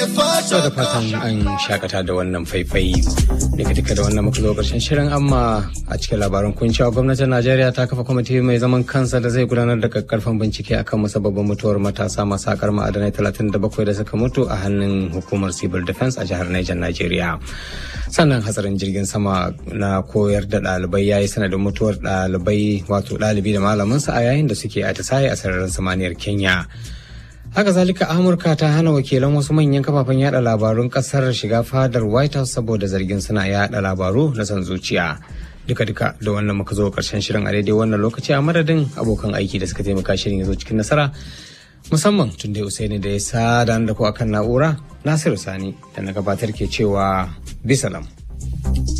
So da fatan an shakata da wannan faifai daga duka da wannan muka zo karshen shirin amma a cikin labaran kun cewa gwamnatin Najeriya ta kafa kwamiti mai zaman kansa da zai gudanar da kakkarfan bincike akan musabbabin mutuwar matasa masu sakar ma'adanai 37 da suka mutu a hannun hukumar civil defense a jihar Niger Najeriya. Sannan hatsarin jirgin sama na koyar da ɗalibai ya yi sanadin mutuwar ɗalibai wato ɗalibi da malaminsa a yayin da suke atisaye a sararin samaniyar Kenya. haka zalika amurka ta hana wakilan wasu manyan kafafen yada labarun kasar shiga fadar white house saboda zargin suna yada labaru na san zuciya duka duka da wannan muka zo karshen shirin a daidai wannan lokaci a madadin abokan aiki da suka taimaka shirin ya zo cikin nasara musamman tun da usaini da ya sada da ku akan na'ura nasiru sani da na gabatar ke cewa bisalam